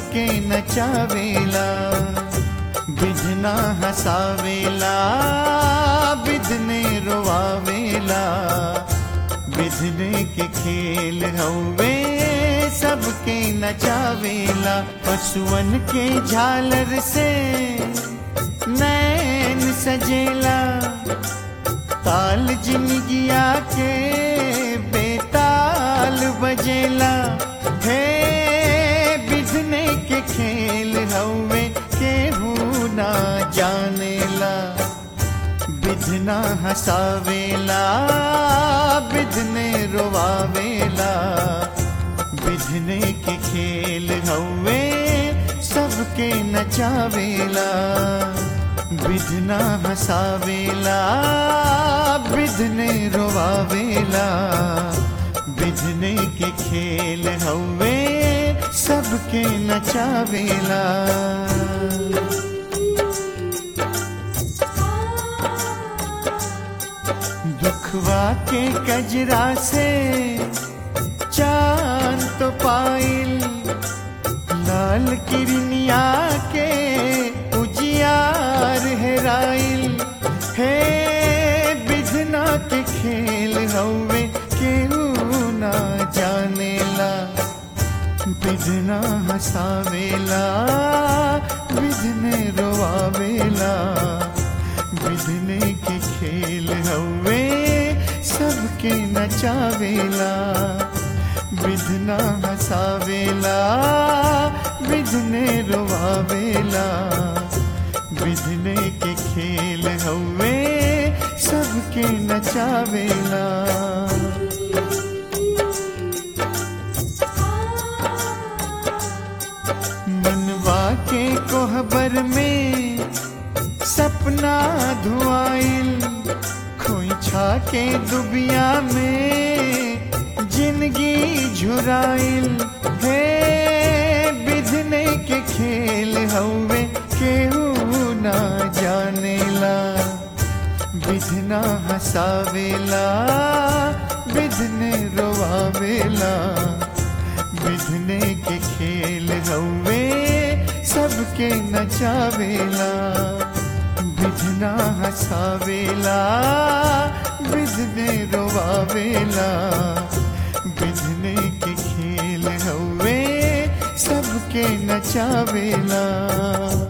सबके नचावेला बिधना हसावेला बिधने रोवावेला बिधने के खेल हवे सबके नचावेला पशुअन के झालर से नैन सजेला ताल जिंदगिया के बेताल बजेला हे बिधने के खेल हवे केहू ना जानेला बिधना हसावेला बिधने रोवावेला बिधने के खेल हवे सबके नचावेला बिधना हसावेला बिधने रोवावेला बिधने के खेल हवे सबके नचावेला दुखवा के कजरा से चांद तो पाइल लाल किरनिया के उजियार हेराइल हे बिधना के खेल हवे केहू ना जानेला बिधना हसावेला बिधने रोवावेला बिधने के खेल हवे सबके नचावेला बिधना हसावेला बिधने रोवावेला बिधने के खेल हवे सबके नचावेला मनवा के कोहबर में सपना धुआइल खोइछा के दुबिया में जिंदगी झुराइल हे बिधने के खेल हवे केहू ना जानेला बिधना हसावेला बिधने रोवावेला बिधने के खेल हवे सबके नचावेला बिधना हसावेला बिधने रोवावेला बिधने के खेल हवे सबके नचावेला